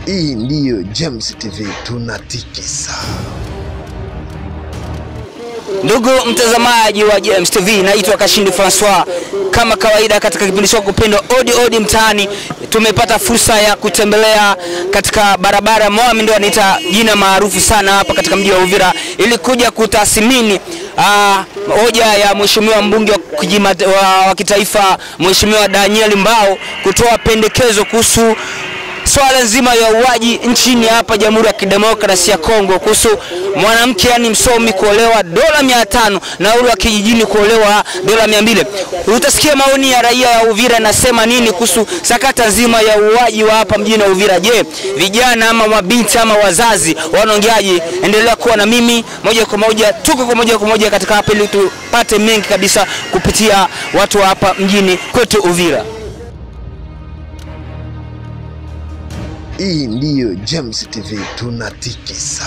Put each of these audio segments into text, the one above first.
Hii ndiyo James TV tunatikisa. Ndugu mtazamaji wa James TV, naitwa Kashindi Francois. Kama kawaida katika kipindi chako kupendwa Odi Odi Mtaani, tumepata fursa ya kutembelea katika barabara Moami, ndio anaita jina maarufu sana hapa katika mji wa Uvira, ili kuja kutathmini ah, hoja ya mheshimiwa mbunge wa, kujima, wa, wa kitaifa Mheshimiwa Daniel Mbao kutoa pendekezo kuhusu swala nzima ya uaji nchini hapa Jamhuri ya Kidemokrasia ya Kongo kuhusu mwanamke yani msomi kuolewa dola mia tano na ule wa kijijini kuolewa dola mia mbili. Utasikia maoni ya raia ya Uvira nasema nini kuhusu sakata nzima ya uaji wa hapa mjini Uvira. Je, vijana ama mabinti ama wazazi wanaongeaje? Endelea kuwa na mimi moja kwa moja, tuko kwa moja kwa moja katika hapa ili tupate mengi kabisa kupitia watu wa hapa mjini kwetu Uvira. Hii ndiyo James TV tunatikisa.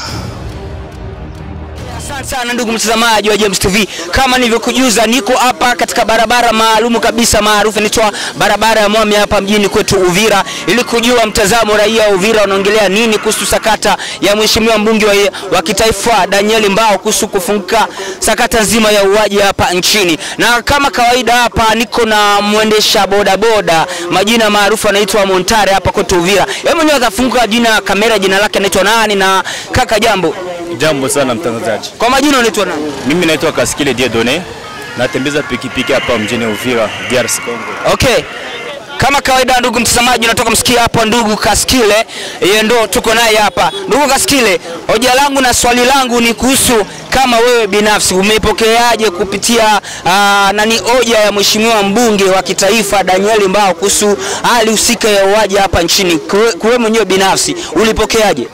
Asante sana ndugu mtazamaji wa James TV, kama nilivyokujuza, niko hapa katika barabara maalumu kabisa maarufu inaitwa barabara ya Mwami hapa mjini kwetu Uvira, ili kujua mtazamo raia wa Uvira wanaongelea nini kuhusu sakata ya mheshimiwa mbunge wa, wa kitaifa Daniel Mbao kuhusu kufunguka sakata nzima ya uaji hapa nchini. Na kama kawaida hapa niko na mwendesha bodaboda, majina maarufu anaitwa Montare hapa kwetu Uvira. Yeye mwenyewe atafunguka jina kamera, jina lake anaitwa nani? Na kaka, jambo. Jambo sana mtangazaji, Kwa majina unaitwa nani? mimi naitwa Kaskile Diedone, natembeza pikipiki hapa mjini Uvira, DRC Congo. Okay. Kama kawaida ndugu mtazamaji, unatoka msikia hapa ndugu Kaskile, yeye ndo tuko naye hapa. Ndugu Kaskile, hoja langu na swali langu ni kuhusu kama wewe binafsi umeipokeaje kupitia aa, nani hoja ya mheshimiwa mbunge wa kitaifa Daniel Mbao kuhusu hali husika ya uaji hapa nchini, Kwe- wewe mwenyewe binafsi ulipokeaje?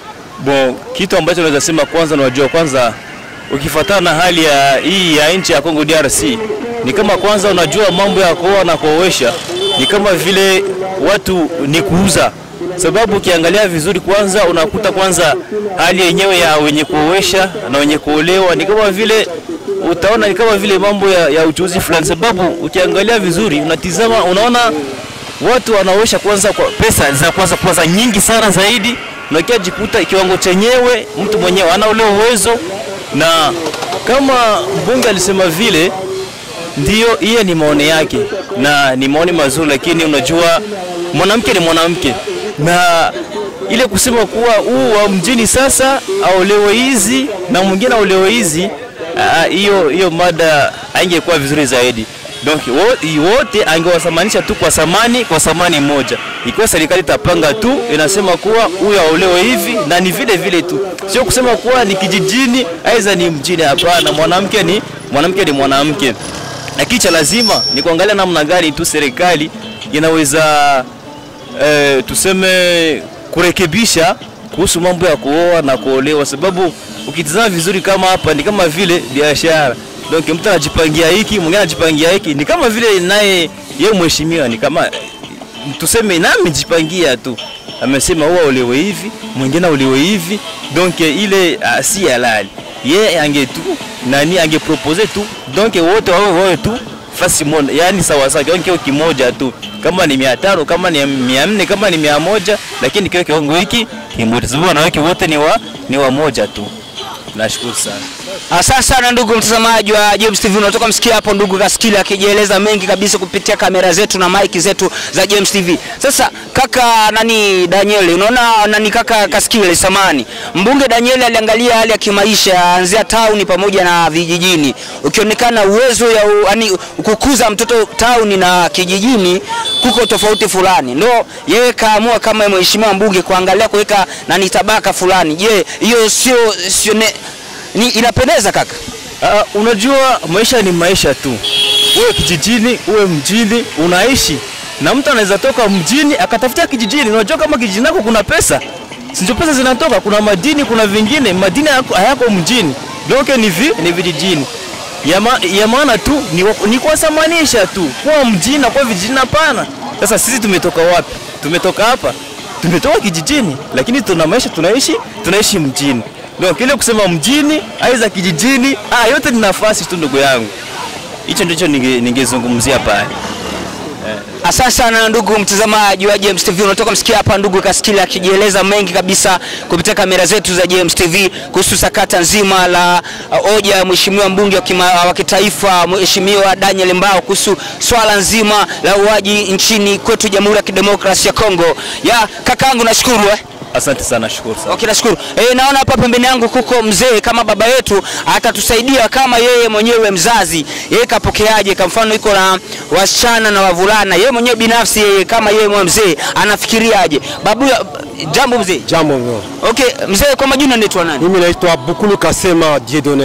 Bon, kitu ambacho naweza sema kwanza, unajua kwanza, ukifuatana na hali ya hii ya nchi ya Congo DRC, ni kama kwanza, unajua mambo ya kuoa na kuoesha ni kama vile watu ni kuuza, sababu ukiangalia vizuri, kwanza unakuta kwanza hali yenyewe ya wenye kuoesha na wenye kuolewa ni kama vile utaona ni kama vile mambo ya, ya uchuuzi fulani, sababu ukiangalia vizuri, unatizama, unaona watu wanaoesha kwanza kwa pesa za kwanza kwanza nyingi sana zaidi, na kia jikuta kiwango chenyewe mtu mwenyewe ana ule uwezo, na kama mbunge alisema vile, ndio hiyo ni maoni yake na ni maoni mazuri, lakini unajua mwanamke ni mwanamke, na ile kusema kuwa huu wa mjini sasa aolewe hizi na mwingine aolewe hizi, ah, hiyo hiyo mada haingekuwa vizuri zaidi. Donc wo- wote angewasamanisha tu kwa samani kwa samani moja. Ikiwa serikali itapanga tu inasema kuwa huyu aolewe hivi na ni vile vile tu, sio kusema kuwa ni kijijini aidha ni mjini. Hapana, mwanamke ni mwanamke ni mwanamke, lakini cha lazima ni kuangalia namna gani tu serikali inaweza eh, tuseme kurekebisha kuhusu mambo ya kuoa na kuolewa, sababu ukitizama vizuri kama hapa ni kama vile biashara. Donc mtu anajipangia hiki, mwingine anajipangia hiki, ni kama vile naye yeye mheshimiwa ni kama tuseme na amejipangia tu, amesema huwa olewe hivi, mwingine olewe hivi, donc ile uh, si halali. Yeye ange tu nani angepropose tu, donc wote wawe wawe tu fasi moja, yani sawa sawa, kiwango kio kimoja tu, kama ni mia tano kama ni mia nne kama ni mia moja lakini kile kiwango hiki kimoja, sababu wanawake wote ni wa ni wa moja tu. Nashukuru sana. Asante sana ndugu mtazamaji wa James TV, unatoka msikia hapo ndugu Kaskili akijieleza mengi kabisa kupitia kamera zetu na maiki zetu za James TV. Sasa kaka nani Daniel, unaona nani kaka Kaskili samani, mbunge Daniel aliangalia hali ya kimaisha anzia tauni pamoja na vijijini, ukionekana uwezo ya u, yani, kukuza mtoto tauni na kijijini kuko tofauti fulani, ndo yeye kaamua kama mheshimiwa mbunge kuangalia kuweka nani tabaka fulani. Je, hiyo sio sio ne- ni inapendeza kaka? Uh, unajua maisha ni maisha tu, uwe kijijini uwe mjini, unaishi na mtu anaweza toka mjini akatafutia kijijini. Unajua kama kijijini nako kuna pesa, si ndio? Pesa zinatoka, kuna madini, kuna vingine madini hayako, hayako mjini, donc ni vi, ni vijijini ya, ma, ya maana tu ni, wa- ni kuwasamanisha tu kwa mjini na kwa vijijini. Hapana. Sasa sisi tumetoka wapi? Tumetoka hapa, tumetoka kijijini, lakini tuna maisha tunaishi tunaishi mjini. Ndio kile kusema mjini aidha kijijini, ah, yote ni nafasi tu ndugu yangu. Hicho ndicho ninge- ningezungumzia pale. Asante sana ndugu mtazamaji wa James TV, unatoka msikia hapa ndugu Kaskili akijieleza mengi kabisa kupitia kamera zetu za James TV kuhusu sakata nzima la uh, hoja ya mheshimiwa mbunge wa, kima, wa kitaifa mheshimiwa Daniel Mbao kuhusu swala nzima la uaji nchini kwetu Jamhuri ya Kidemokrasia ya Kongo. Ya kakaangu, nashukuru eh. Asante sana, shukuru sana. Okay, nashukuru. Eh, naona hapa pembeni yangu kuko mzee kama baba yetu atatusaidia kama yeye mwenyewe mzazi. Yeye kapokeaje? Kwa mfano iko na wasichana na wavulana. Yeye mwenyewe binafsi yeye kama yeye mwenyewe mzee anafikiriaje? Babu jambo mzee. Jambo mno. Okay, mzee kwa majina unaitwa nani? Mimi naitwa Bukulu Kasema Dieudonné.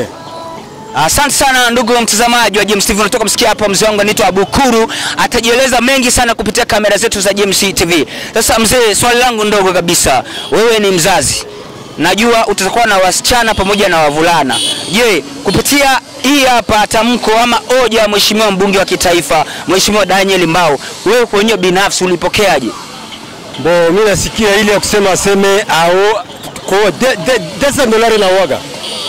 Asante sana ndugu mtazamaji wa James TV, unatoka msikia hapa mzee wangu anaitwa Abukuru, atajieleza mengi sana kupitia kamera zetu za James TV. Sasa mzee, swali langu ndogo kabisa, wewe ni mzazi, najua utakuwa na wasichana pamoja na wavulana. Je, kupitia hii hapa tamko ama hoja ya mheshimiwa mbunge wa kitaifa mheshimiwa Daniel Mbao, wewe kwenyewe binafsi ulipokeaje? Bo, mimi nasikia ile ya kusema aseme ao kwa de, de, desa dolari na waga.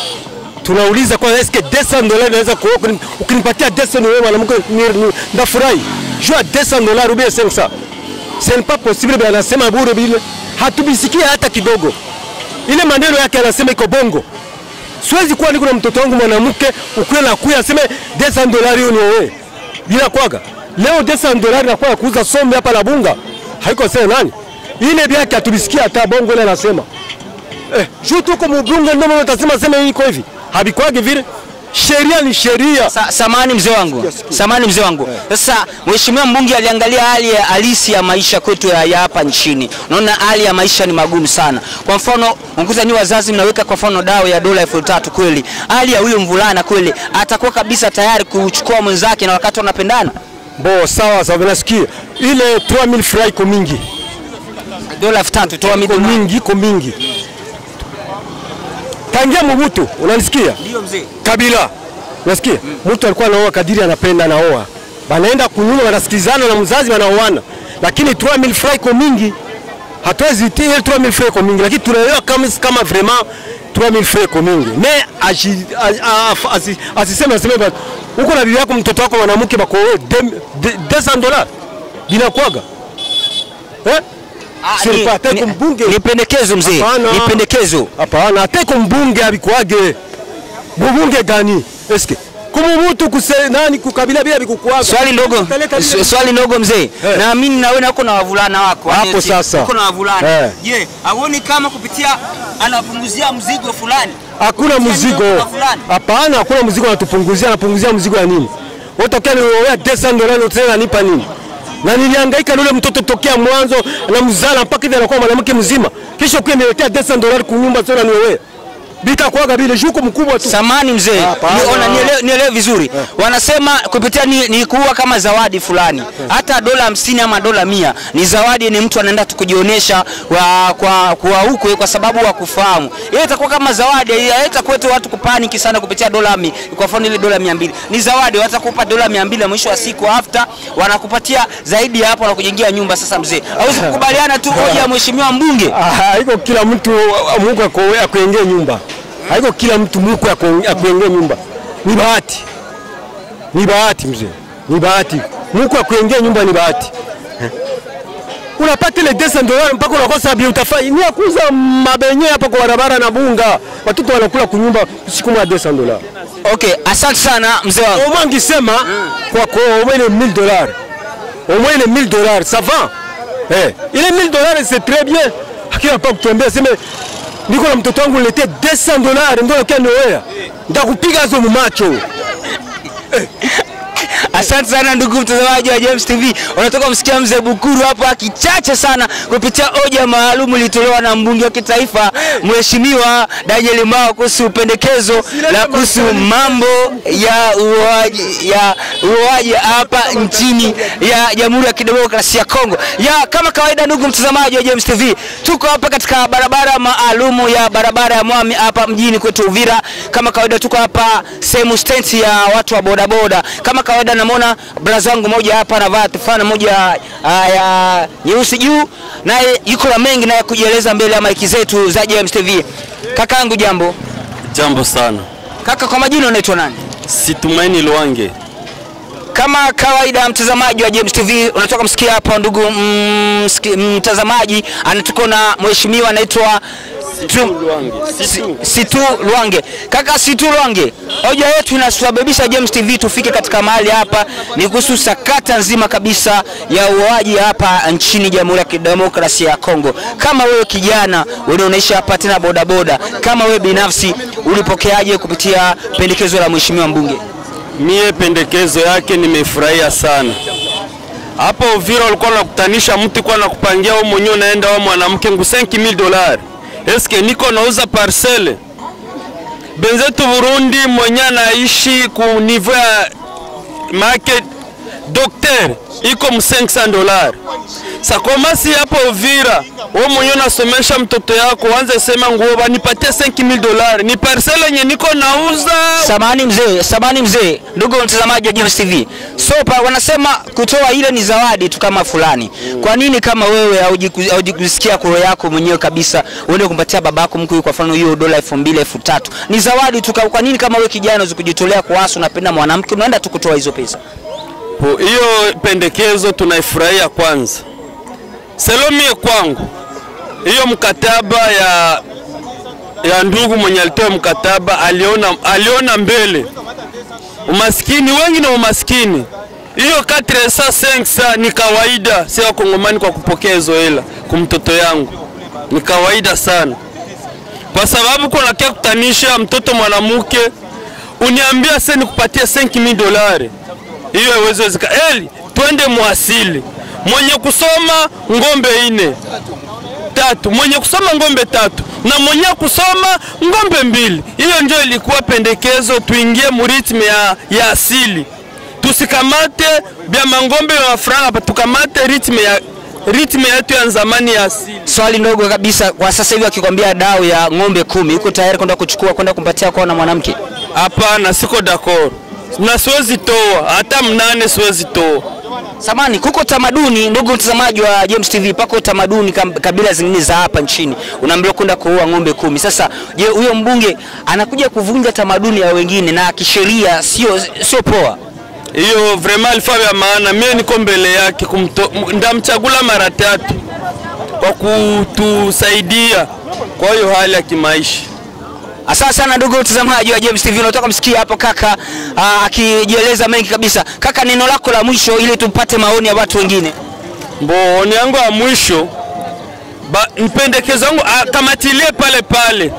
Tunauliza kwa eske desa dolari naweza kuoa ukini- ukinipatia desa wewe mwanamke ni- ni- ndafurahi. Jua desa dolari ubie 500. Ce n'est pas possible bwana anasema bure bile. Hatubisikia hata kidogo. Ile maneno yake anasema iko bongo. Siwezi kuwa niko na mtoto wangu mwanamke ukuwe na kuya aseme desa dolari hiyo ni wewe. Bila kwaga. Leo desa dolari nakuwa kuuza sombe hapa na bunga. Haiko sema nani? Ile vyake hatubisikia hata bongo ile anasema. Eh, juu tuko mbunge ndio mama utasema sema hii iko hivi. Habikwagi vile. Sheria ni sheria. Sa, samani mzee wangu, samani mzee wangu. Sasa mheshimiwa mbunge aliangalia hali ya halisi ya maisha kwetu ya ya hapa nchini. Unaona hali ya maisha ni magumu sana. Kwa mfano, unguza ni wazazi mnaweka kwa mfano dawa ya dola elfu tatu kweli, hali ya huyo mvulana kweli atakuwa kabisa tayari kuchukua mwenzake na wakati wanapendana Bo sawa sawa nasikia. Ile 3000 francs iko mingi. dola elfu tatu toa Iko midoli. mingi, iko mingi. Tangia Mobutu, unanisikia? Ndio mzee. Kabila. Unasikia? Mtu alikuwa anaoa kadiri anapenda anaoa. Banaenda kunyuma wanasikilizana na mzazi wanaoana. Lakini 3000 francs iko mingi. Hatuwezi tia ile 3000 francs iko mingi lakini tunaelewa kama kama vraiment 3000 francs iko mingi. Mais aji- a- a- asi- asiseme aseme ba uko na bibi yako mtoto wako mwanamke bako wewe 200 dollars. Binakwaga. Eh? Ah, Sio ni- pa, hata ni- kumbunge. Ni pendekezo mzee. Hapana. Ni pendekezo. Hapana, hata iko mbunge abikwage. Mbunge gani? Eske kumubutu kuse nani kukabila bila bikukwaga. Swali ndogo, Utaleta s- vile- swali ndogo mzee. Eh. Naamini na wewe nako na wavulana wako. Hapo Yaani eti sasa. Uko na wavulana. Eh. Je, hauoni kama kupitia anapunguzia mzigo fulani? Hakuna Kupitia mzigo. ndogo kwa fulani? Hapana, hakuna mzigo anatupunguzia, anapunguzia mzigo ya nini? Utokea niwewe 200 dollars tena nipa nini? Na nilihangaika na yule mtoto tokea mwanzo na mzala mpaka hivi anakuwa mwanamke mzima. Kisha kwa niletea 200 dollars kunyumba tena niwewe. Bita kwaga vile shuko mkubwa tu. Samani mzee, Hapana. niona nielewe, nielewe vizuri. Wanasema kupitia ni, ni kuwa kama zawadi fulani, hata dola hamsini ama dola mia ni zawadi, ni mtu anaenda tu kujionyesha wa, kwa, kwa huko kwa sababu wa kufahamu. Ile itakuwa kama zawadi, haitakuwa tu watu kupaniki sana kupitia dola mi, kwa mfano ile dola mia mbili ni zawadi, watakupa dola mia mbili mwisho wa siku after wanakupatia zaidi ya hapo na kujengia nyumba. Sasa mzee, hauwezi kukubaliana tu hoja ya mheshimiwa mbunge. Ah, haiko kila mtu uh, Mungu ako- akuengee nyumba. Haiko kila mtu Mungu ako- akuengee nyumba. Ni bahati, ni bahati mzee, ni bahati. Mungu akuengee nyumba ni bahati. Eh. Unapata ile 200 dollars mpaka unakosa bi utafanya ni ya kuuza mabenye hapa kwa barabara na bunga. Watoto wanakula kunyumba usiku mwa 200 dollars. Okay, asante sana mzee wangu. Au moins ngisema kwa kwa au moins les 1000 dollars. Au moins les 1000 dollars, ça va. Eh, ile 1000 dollars c'est très bien. Hakika hapa kutembea sema niko na mtoto wangu niletee 200 dollars ndio yake nioea. Nitakupiga hizo mumacho. Asante sana ndugu mtazamaji wa James TV. Unatoka msikia mzee Bukuru hapa kichache sana kupitia hoja maalum ilitolewa na mbunge wa kitaifa Mheshimiwa Daniel Mbao kuhusu pendekezo la kuhusu mambo ya uoaji ya uoaji hapa nchini ya Jamhuri ya Kidemokrasia ya Kongo. Ya kama kawaida, ndugu mtazamaji wa James TV, tuko hapa katika barabara maalumu ya barabara ya Mwami hapa mjini kwetu Uvira. Kama kawaida, tuko hapa sehemu stendi ya watu wa bodaboda. Kama kawaida, namwona braza wangu moja hapa anavaa tufana moja ah, ya nyeusi juu, naye yuko na mengi naye kujieleza mbele ya maiki zetu za James TV. Kakaangu, jambo Jambo sana. kaka. Kwa majina unaitwa nani? Situmaini Lwange. Kama kawaida, mtazamaji wa James TV, unatoka msikia hapa ndugu mm, msiki- mtazamaji, anatuko na mheshimiwa anaitwa Tu- Si- Situ Lwange. Kaka Situ Lwange, hoja yetu inasababisha James TV tufike katika mahali hapa ni kuhusu sakata nzima kabisa ya uoaji hapa nchini Jamhuri ya Kidemokrasia ya Kongo. Kama wewe kijana wewe unaishi hapa tena bodaboda, kama wewe binafsi ulipokeaje kupitia pendekezo la mheshimiwa mbunge? Mie pendekezo yake nimefurahia sana. Hapo Uvira walikuwa nakutanisha mtu kwa nakupangia wewe mwenyewe unaenda wewe mwanamke ngu 5000 dolari. Eske niko nauza parcele. Benzetu Burundi mwenye anaishi ku niveau ya market docteur iko mu 500 dolari. Sakomasi hapo Uvira, wewe mwenyewe unasomesha mtoto yako, uanze sema nguo banipatie 5000 dolari. Ni parcele yenye niko nauza Samani mzee, samani mzee, ndugu mtazamaji wa James TV. Sopa wanasema kutoa ile ni zawadi tu kama fulani. Kwa nini kama wewe haujiku- haujikusikia kwa roho yako mwenyewe kabisa uende kumpatia babako mkuu kwa mfano hiyo dola 2000 3000? Ni zawadi tu. Kwa nini kama wewe kijana unaweza kujitolea kwa wasu unapenda mwanamke unaenda tu kutoa hizo pesa? Po, hiyo pendekezo tunaifurahia kwanza. Selomie kwangu hiyo mkataba ya ya ndugu mwenye alitoa mkataba aliona, aliona mbele umaskini wengi na umaskini. Hiyo 405 ni kawaida, si wakongomani kwa kupokea hizo hela kumtoto yangu, ni kawaida sana, kwa sababu kuna kia kutanisha mtoto mwanamke uniambia sasa nikupatie 5000 dolari hiyo haiwezi wezeka. Eli, twende mwasili. Mwenye kusoma ngombe ine tatu, mwenye kusoma ngombe tatu na mwenye kusoma ngombe mbili. Hiyo ndio ilikuwa pendekezo, tuingie muritme ya, ya asili, tusikamate bya mangombe ya franga, tukamate ritme ya ritme yetu ya zamani ya asili. Swali ndogo kabisa, kwa sasa hivi akikwambia dau ya ng'ombe kumi, uko tayari kwenda kuchukua kwenda kumpatia kwa na mwanamke? Hapana, siko d'accord na siwezi toa hata mnane, siwezi toa. Samani, kuko tamaduni, ndugu mtazamaji wa James TV, pako tamaduni kam- kabila zingine za hapa nchini, unaambiwa kwenda kuua ng'ombe kumi. Sasa je, huyo mbunge anakuja kuvunja tamaduni ya wengine na kisheria sio sio poa? hiyo vraiment alifaa vya maana. Mie niko mbele yake kumto, m- ndamchagula mara tatu kwa kutusaidia kwa hiyo hali ya kimaisha. Asante sana ndugu mtazamaji wa James TV, unatoka msikia hapo kaka aa, akijieleza mengi kabisa. Kaka, neno lako la mwisho ili tupate maoni ya watu wengine. Mboni yangu ya mwisho ba, mpendekezo wangu akamatilie pale pale,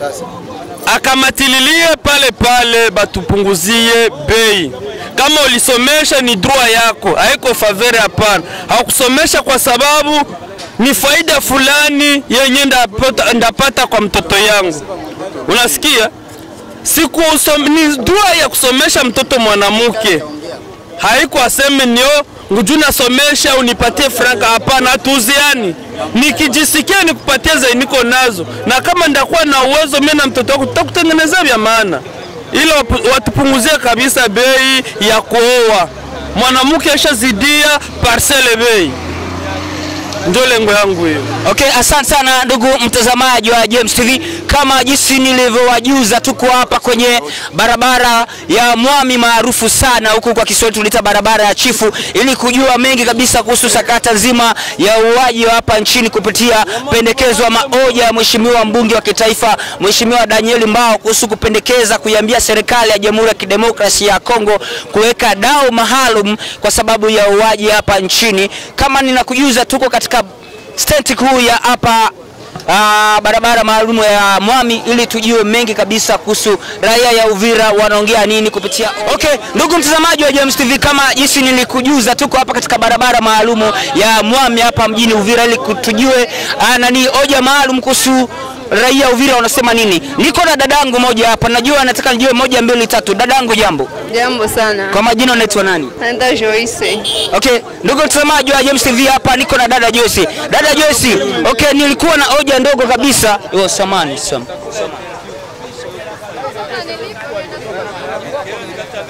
akamatililie pale pale, batupunguzie bei. Kama ulisomesha ni droit yako, haiko favere. Hapana, hakusomesha kwa sababu ni faida fulani yenye ndapata, ndapata kwa mtoto yangu. Unasikia? Siku usom, ni droit ya kusomesha mtoto mwanamke haiko aseme nio nguju nasomesha unipatie franka. Hapana, hatuuziani. Nikijisikia nikupatie zenye niko nazo, na kama ndakuwa na uwezo mimi na mtoto wako tutakutengenezea vya maana, ila wapu- watupunguzie kabisa bei ya kuoa mwanamke ashazidia parcele bei. Ndio lengo yangu hiyo. Okay, asante sana ndugu mtazamaji wa James TV. Kama jinsi nilivyowajuza, tuko hapa kwenye barabara ya Mwami maarufu sana huku kwa Kiswahili tuliita barabara ya Chifu, ili kujua mengi kabisa kuhusu sakata nzima ya uuaji wa hapa nchini kupitia pendekezo ama hoja ya mheshimiwa mbunge wa kitaifa Mheshimiwa Daniel Mbao kuhusu kupendekeza kuiambia serikali ya Jamhuri ya Kidemokrasia ya Kongo kuweka dau maalum kwa sababu ya uuaji hapa nchini. Kama ninakujuza, tuko katika stendi kuu ya hapa ah, barabara maalum ya Mwami ili tujue mengi kabisa kuhusu raia ya Uvira wanaongea nini kupitia. Okay, ndugu mtazamaji wa James TV, kama jinsi nilikujuza, tuko hapa katika barabara maalumu ya Mwami hapa mjini Uvira ili tujue ah, nani hoja maalum kuhusu raia wa Uvira wanasema nini. Niko na dadangu moja hapa, najua nataka nijue moja mbili tatu. Dadangu, jambo. Jambo sana. Kwa majina unaitwa nani? Naitwa Joyce. Okay, ndugu mtazamaji wa James TV hapa niko na dada Joyce. Dada Joyce, okay, nilikuwa na hoja ndogo kabisa. Yo, samani, sam.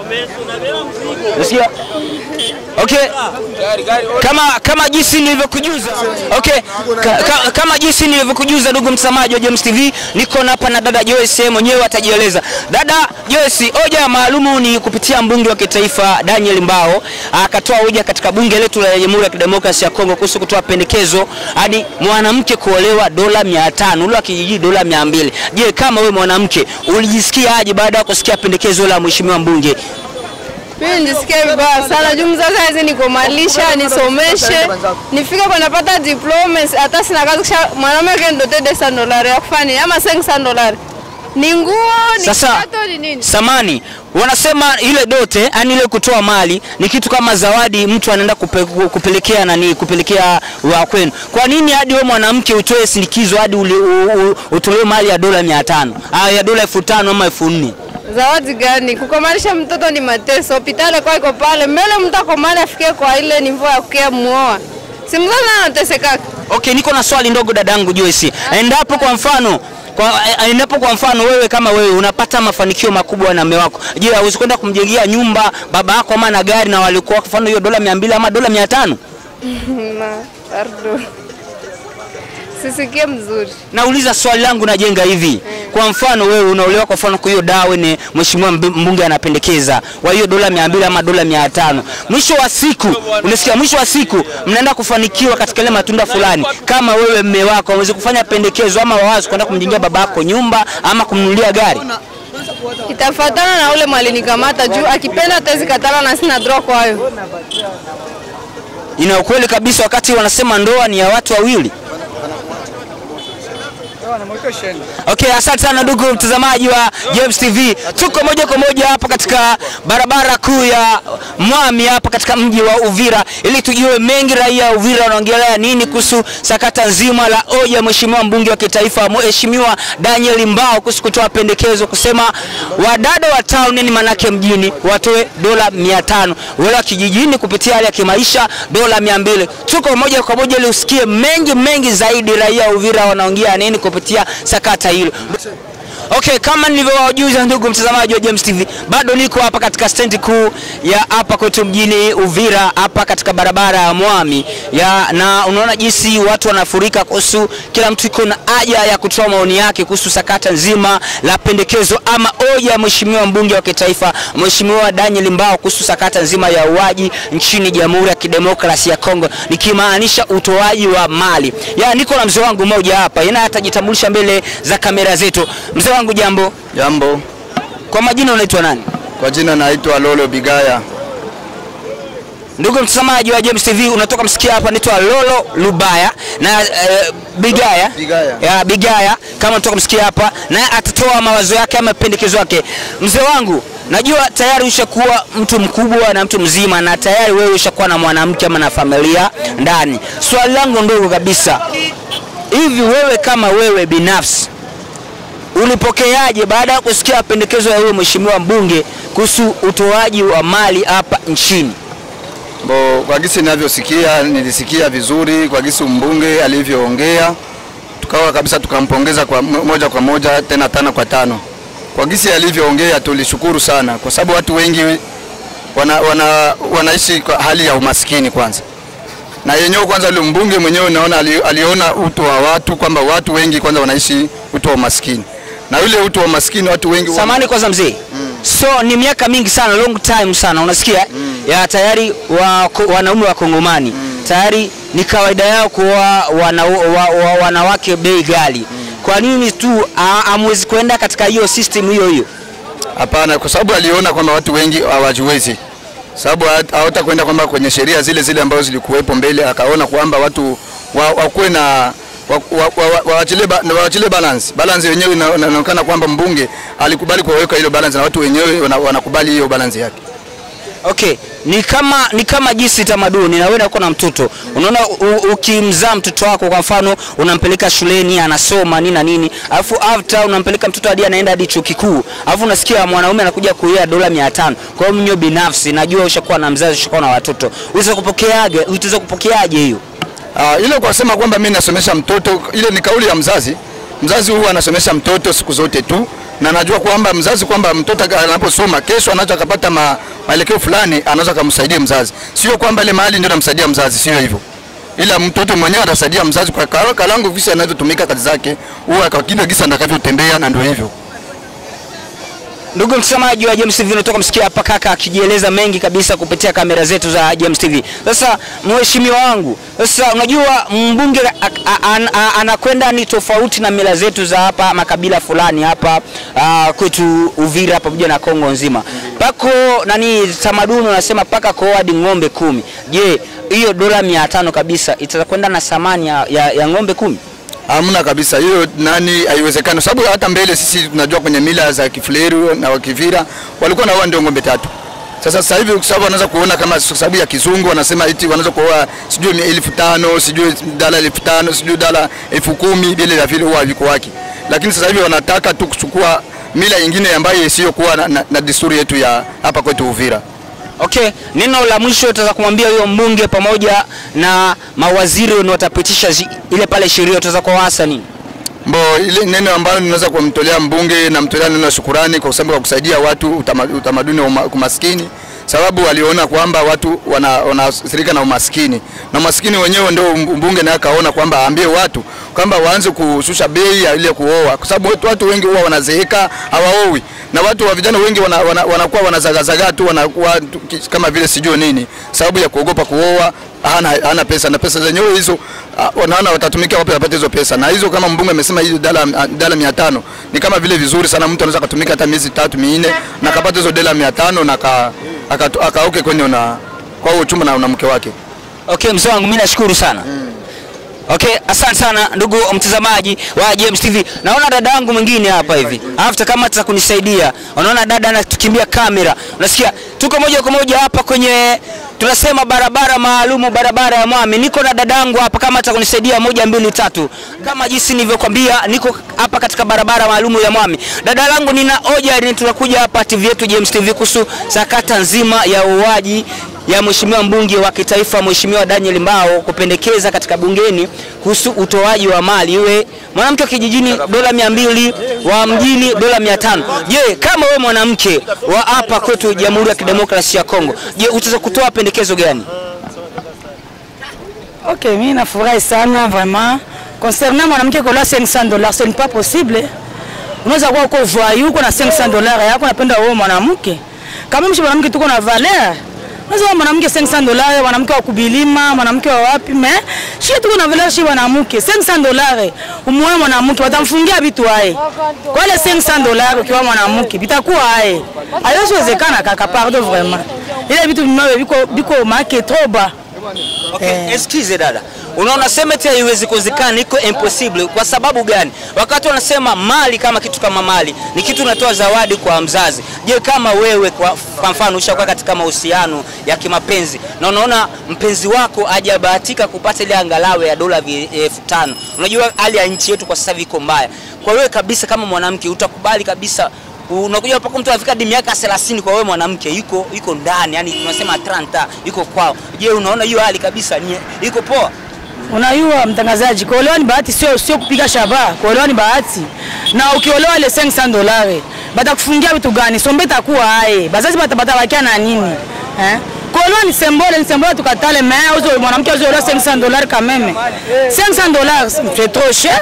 Unasikia? Okay. Kama kama jinsi nilivyokujuza. Okay. Ka, ka, kama jinsi nilivyokujuza ndugu msamaji wa James TV, niko na hapa na dada Joyce mwenyewe atajieleza. Dada Joyce, hoja maalumu ni kupitia mbunge wa kitaifa Daniel Mbao akatoa hoja katika bunge letu la Jamhuri ya Kidemokrasia ya Kongo kuhusu kutoa pendekezo hadi mwanamke kuolewa dola 500, ule wa kijiji dola 200. Je, kama wewe mwanamke ulijisikia aje baada ya kusikia pendekezo la mheshimiwa mbunge? Mimi nijisikia vibaya sana juu mzazi hawezi nikomalisha nisomeshe nifike kwa napata diploma hata sina kazi kisha mwanaume kendote desa dolari ya kufanya ama 500 dolari ni nguo ni Sasa kiatu ni nini? samani wanasema ile dote, yani ile kutoa mali ni kitu kama zawadi, mtu anaenda kupe, kupelekea nani, kupelekea wa kwenu. Kwa nini hadi wewe mwanamke utoe sindikizo hadi uli- u- u- utolewe mali ya dola 500 ah, ya dola 5000 ama 4000? Zawadi gani? Kukomalisha mtoto ni mateso. Hospitali kwa iko pale mbele, mtu akomali afikie kwa ile nivo ya kukia muoa, si mzazi anatesekaka. Okay, niko na swali ndogo dadangu Joyce. Endapo kwa mfano kwa, endapo kwa mfano wewe kama wewe unapata mafanikio makubwa na mume wako, je, hauwezi kwenda kumjengea nyumba baba yako ama na gari na walikuwa kwa mfano hiyo dola 200 ama dola 500? Na pardon, sisikie mzuri. Nauliza swali langu najenga hivi. Kwa mfano wewe unaolewa kwa mfano kwa hiyo dawa ni mheshimiwa mb- mbunge anapendekeza wa hiyo dola 200 ama dola 500. Mwisho wa siku unasikia, mwisho wa siku mnaenda kufanikiwa katika ile matunda fulani. Kama wewe mme wako hawezi kufanya pendekezo ama wawazi kwenda kumjengea baba yako nyumba ama kumnunulia gari. Itafatana na ule mwalinikamata juu akipenda tezi katala na sina draw kwayo. Ina ukweli kabisa wakati wanasema ndoa ni ya watu wawili. Okay, asante sana ndugu mtazamaji wa James TV. Tuko moja kwa moja hapa katika barabara kuu ya Mwami hapa katika mji wa Uvira ili tujue mengi raia wa Uvira wanaongelea nini kuhusu sakata nzima la hoja mheshimiwa mbunge wa kitaifa mheshimiwa Daniel Mbao kuhusu kutoa pendekezo kusema wadada wa town ni manake mjini watoe dola 500 wale wa kijijini kupitia hali ya kimaisha dola 200. Tuko moja kwa moja ili usikie mengi mengi zaidi raia wa Uvira wanaongea nini kupitia sakata hilo. Okay, kama nilivyowajuza ndugu mtazamaji wa James TV, bado niko hapa katika stendi kuu ya hapa kwetu mjini Uvira, hapa katika barabara ya Mwami ya, na unaona jinsi watu wanafurika kuhusu, kila mtu iko na haja ya kutoa maoni yake kuhusu sakata nzima la pendekezo ama hoja ya mheshimiwa mbunge wa kitaifa mheshimiwa Daniel Mbao kuhusu sakata nzima ya uaji nchini Jamhuri ya Kidemokrasia ya Kongo, nikimaanisha utoaji wa mali. Ya, niko na mzee wangu mmoja hapa, yeye atajitambulisha mbele za kamera zetu. Mzee wangu jambo. Jambo, Kwa majina unaitwa nani? kwa jina naitwa Lolo Bigaya. Ndugu mtazamaji wa James TV, unatoka msikia hapa, naitwa Lolo Lubaya na eh, Bigaya Bigaya. ya Bigaya, kama unatoka msikia hapa, naye atatoa mawazo yake ama pendekezo yake. Mzee wangu, najua tayari ushakuwa mtu mkubwa na mtu mzima, na tayari wewe ushakuwa na mwanamke ama na familia ndani. Swali langu ndogo kabisa, hivi wewe kama wewe binafsi ulipokeaje baada ya kusikia pendekezo ya huyo mheshimiwa mbunge kuhusu utoaji wa mali hapa nchini? Bo, kwa gisi ninavyosikia, nilisikia vizuri kwa gisi mbunge alivyoongea, tukawa kabisa tukampongeza kwa mo- moja kwa moja tena tano kwa tano. Kwa gisi alivyoongea tulishukuru sana, kwa sababu watu wengi wana, wana, wanaishi kwa hali ya umaskini kwanza na yenyewe kwanza, yule mbunge mwenyewe naona ali, aliona utu wa watu kwamba watu wengi kwanza wanaishi utu wa umaskini, na yule utu wa umaskini watu wengi wana- Samani kwanza mzee. So ni miaka mingi sana, long time sana, unasikia ya tayari wa, ko- wanaume wa Kongomani tayari ni kawaida yao kuoa wana, wa, wa, wanawake bei ghali. Kwa nini tu a- hamwezi kwenda katika hiyo system hiyo hiyo? Hapana, kwa sababu aliona kwamba watu wengi hawajiwezi, sababu ha- hawatakwenda kwamba kwenye sheria zile zile ambazo zilikuwepo mbele, akaona kwamba watu wa- wakuwe na wa- wa- wa- wa- waachilie ba- waachilie balance. Balance yenyewe ina- inaonekana kwamba mbunge alikubali kuweka hilo balance na watu wenyewe wana- wanakubali hiyo balance yake. Okay, ni kama ni kama jinsi tamaduni na wewe uko na mtoto. Unaona u- ukimzaa mtoto wako kwa mfano unampeleka shuleni anasoma nini na nini, alafu after unampeleka mtoto hadi anaenda hadi chuo kikuu. Alafu unasikia mwanaume anakuja kuia dola 500. Kwa hiyo mnyo binafsi najua ushakuwa na mzazi ushakuwa na watoto. Unaweza kupokeaje? Utaweza kupokeaje hiyo? Ah, ile kwa kusema kwamba mimi nasomesha mtoto, ile ni kauli ya mzazi. Mzazi huwa anasomesha mtoto siku zote tu, na najua kwamba mzazi kwamba mtoto anaposoma kesho anaweza akapata ma, maelekeo fulani, anaweza akamsaidia mzazi, sio kwamba ile mahali ndio namsaidia mzazi, sio hivyo ila mtoto mwenyewe atasaidia mzazi kwa ka- kalangu visa anavyotumika kazi zake, huwa kwa kile gisa atakavyotembea, na ndio hivyo. Ndugu mtazamaji wa James TV, unatoka msikia hapa kaka akijieleza mengi kabisa kupitia kamera zetu za James TV. Sasa mheshimiwa wangu, sasa unajua mbunge a- a- an- a- anakwenda ni tofauti na mila zetu za hapa makabila fulani hapa ah, kwetu Uvira pamoja na Kongo nzima. Pako nani tamaduni unasema paka koadi ng'ombe kumi. Je, hiyo dola mia tano kabisa itakwenda na thamani ya, ya, ya ng'ombe kumi? Hamna kabisa hiyo, nani, haiwezekani, sababu hata mbele sisi tunajua kwenye mila za Kifuleru na Wakivira walikuwa naoa ndio ng'ombe tatu. Sasa sasa hivi kwa sababu wanaweza kuona kama kwa sababu ya kizungu wanasema eti wanaweza kuoa sijui ni elfu tano sijui dala elfu tano sijui dala elfu kumi vile vya vile huwa viko wake, lakini sasa hivi wanataka tu kuchukua mila ingine ambayo isiyokuwa na, na, na desturi yetu ya hapa kwetu Uvira. Okay, neno la mwisho utaweza kumwambia huyo mbunge pamoja na mawaziri wenye watapitisha zi- ile pale sheria utaweza kuwaasa nini? Mbo ile neno ambalo ninaweza kumtolea mbunge, namtolea neno la shukurani kwa sababu ya kusaidia watu utama- utamaduni wa uma- umaskini, sababu waliona kwamba watu wana- wanaathirika na umaskini na umaskini wenyewe ndio mbunge naye akaona kwamba aambie watu kwamba waanze kushusha bei ya ile kuoa, kwa sababu watu, watu wengi huwa wanazeeka hawaowi, na watu wa vijana wengi wana, wana, wanakuwa wanazagazaga tu wanakuwa tu ki- kama vile sijui nini, sababu ya kuogopa kuoa hana, hana pesa na pesa zenyewe hizo ah, wanaona watatumika wapi wapate hizo pesa, na hizo kama mbunge amesema hizo dala ah, dala 500 ni kama vile vizuri sana, mtu anaweza kutumika hata miezi tatu minne na akapata hizo dala 500 na aka- aka- akaoke kwenye na kwa huo chumba na, na mke wake. Okay, mzee wangu mimi nashukuru sana. Okay, asante sana ndugu mtazamaji wa James TV. Naona dada yangu mwingine hapa hivi. After kama ataweza kunisaidia. Unaona dada anatukimbia kamera. Unasikia? Tuko moja kwa moja hapa kwenye tunasema barabara maalumu barabara ya Mwami. Niko na dada yangu hapa kama ataweza kunisaidia moja mbili tatu. Kama jinsi nilivyokuambia niko hapa katika barabara maalumu ya Mwami. Dada yangu nina hoja ni tunakuja hapa TV yetu James TV kuhusu sakata nzima ya uuaji ya mheshimiwa mbunge wa kitaifa mheshimiwa Daniel Mbao kupendekeza katika bungeni kuhusu utoaji wa mali iwe mwanamke wa kijijini dola mia mbili wa mjini dola mia tano. Je, kama wewe mwanamke wa hapa kwetu Jamhuri ya Kidemokrasia ya Kongo, je, utaweza kutoa pendekezo gani? Ok, mimi nafurahi sana vraiment. Concernant mwanamke kola 500 dollars, ce n'est pas possible. Unaweza kuwa uko voyou uko na 500 dollars yako unapenda wewe mwanamke. Kama mshi mwanamke tuko na valeur. Unaweza kuwa mwanamke 500 dollars, mwanamke wa kubilima, mwanamke wa wapi, mais shi tuko na valeur shi mwanamke 500 dollars. Umwe mwanamke watamfungia vitu haye. Kwa ile 500 dollars ukiwa mwanamke vitakuwa haye. Haiwezi wezekana kaka, pardon vraiment. Ile vitu vimwe biko biko make trop bas. Okay, excuse dada. Unaona sema eti haiwezi kuwezekana, iko impossible. Kwa sababu gani? Wakati wanasema mali kama kitu kama mali ni kitu unatoa zawadi kwa mzazi. Je, kama wewe kwa, kwa mfano ushakuwa katika mahusiano ya kimapenzi na unaona mpenzi wako hajabahatika kupata ile angalau ya dola vi- elfu tano. Unajua hali ya nchi yetu kwa sasa hivi iko mbaya. Kwa wewe kabisa kama mwanamke utakubali kabisa unakuja mpaka mtu anafika hadi miaka 30 kwa wewe mwanamke yuko yuko ndani, yani tunasema 30 yuko kwao. Je, unaona hiyo hali kabisa ni iko poa? Unajua mtangazaji, kuolewa ni bahati, sio sio kupiga shaba. Kuolewa ni bahati, na ukiolewa ile 500 dolari batakufungia vitu gani? Sombe itakuwa hai, bazazi batabakia na nini eh? Kuolewa ni symbole, ni symbole tukatale, mais uzo mwanamke uzolewa 500 dollars quand même. 500 dollars c'est trop cher,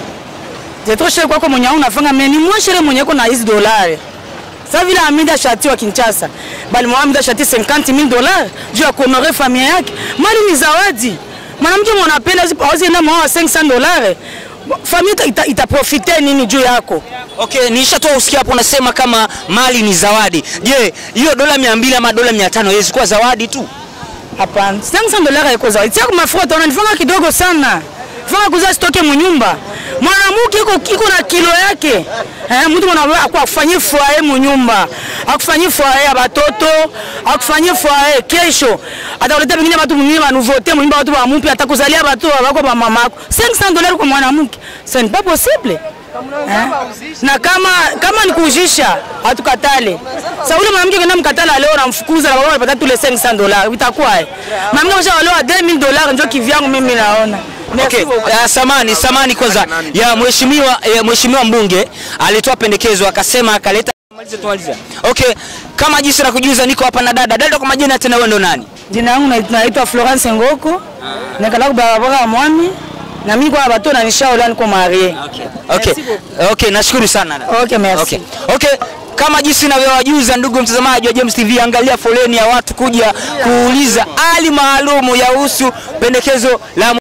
c'est trop cher kwako mwenye unafanga, mais ni moins cher mwenye uko na hizi dolari sasa vile Hamida Shati wa Kinshasa bali Hamida Shati 50000 dollars juu ya kuonore familia yake. Mali ni zawadi. Mwanamke mwanapenda hawezi enda mwa 500 dollars. Familia ita, itaprofite nini juu yako? Okay, nishatoa usikia hapo unasema kama mali ni zawadi. Je, hiyo dola 200 ama dola 500 haiwezi kuwa zawadi tu? Hapana, 500 dollars haiko zawadi. Tia kwa mafuta unanifanga kidogo sana. Fanga kuza stoke munyumba. Mwanamke iko iko na kilo yake. Eh, mtu mwana akufanyie foyer munyumba. Akufanyie foyer ya batoto, akufanyie foyer kesho. Atakuleta pengine watu mwingine wa nouveauté munyumba watu wa mpya atakuzalia watu wako ba mamako. 500 dollars kwa mwanamke. Ce n'est pas possible. Eh? Na kama kama ni kujisha hatukatale. Sasa ule mwanamke kenda mkatala leo namfukuza na baba anapata tule 500 dollars. Itakuwa eh. Mwanamke msha waleo 2000 dollars ndio kivyangu mimi naona. Okay, uh, samani samani kwanza ya mheshimiwa ya mheshimiwa mbunge alitoa pendekezo akasema akaleta Maliza, tumalize. Okay, kama jinsi na kujuza niko hapa na dada. Dada kwa majina tena wewe ndo nani? Jina yangu nait- naitwa Florence Ngoko. Nikala ku barabara ya Mwami. Na mimi kwa bato na nishaola niko marie. Okay. Okay, nashukuru sana. dada. Okay, merci. Okay. Okay. Kama jinsi navyowajuza ndugu mtazamaji wa James TV, angalia foleni ya watu kuja kuuliza hali maalumu yahusu pendekezo la